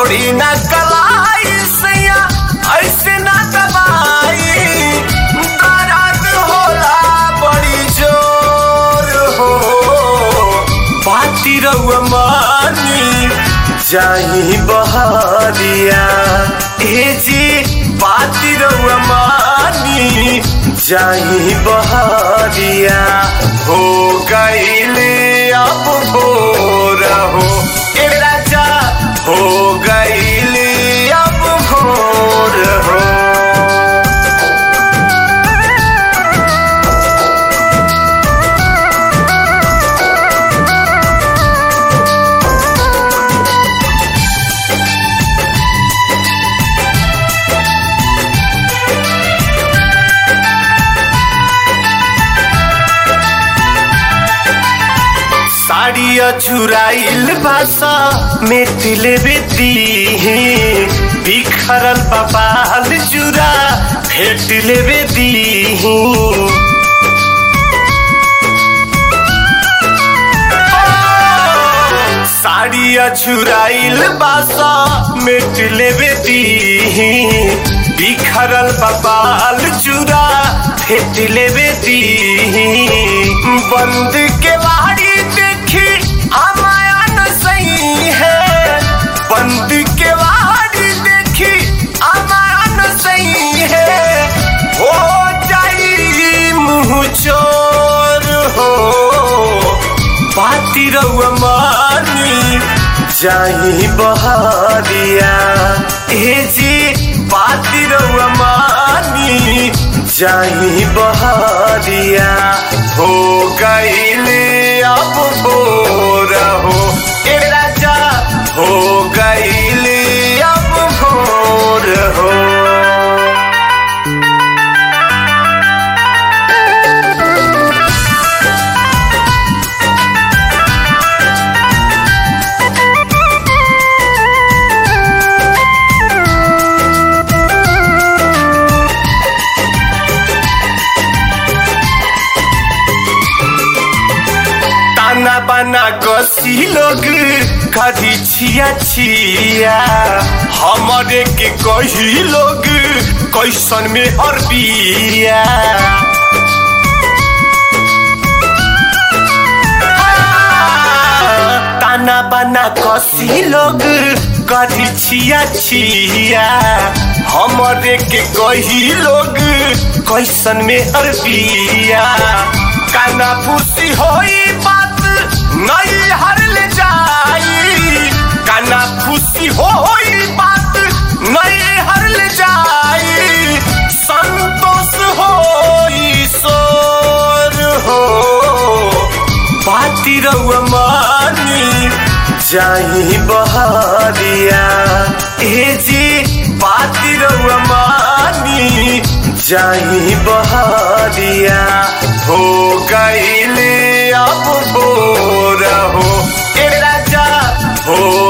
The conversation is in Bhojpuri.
छोड़ी ना कलाई सैया ऐसे ना दबाई दर्द होला बड़ी जोर हो बाती रउआ मानी जाही बहरिया ए जी बाती रउआ मानी जाही बहरिया हो गईले अब भोर हो ए राजा हो गईले अब भोर हो साड़िया चुराइल बासा मेटिले बेती बिखरल बबाल चुरा भेट लेवे दी साड़िया चुराइल बासा मेट लेवे दी बिखरल बबाल चुरा भेट लेवे दी बंद के वाड़ी देखी हमाया न सही है बंद के वाड़ी देखी हमाया न सही है हो जाई मुँह चोर हो बाती रउआ मानी जाही बहरिया ए जी बाती रउआ मानी जाही बहरिया हो गईले अब भोर हो ए राजा हो गईले अब भोर हो ताना बाना कसी लोग कदी छिया छिया हमारे के कही लोग कैसन में हर बिया ताना बाना कसी लोग कदी छिया छिया हमारे के कही लोग कैसन में हर बिया काना फूसी होई बात नहीं हर ले जाई काना फूसी होई बात नहीं हर ले जाई संतोष होई सोर हो बाती रउआ मानी जाही बहरिया ए जी बाती रउआ मानी जाही बहरिया हो गईले अब भोर हो ए राजा हो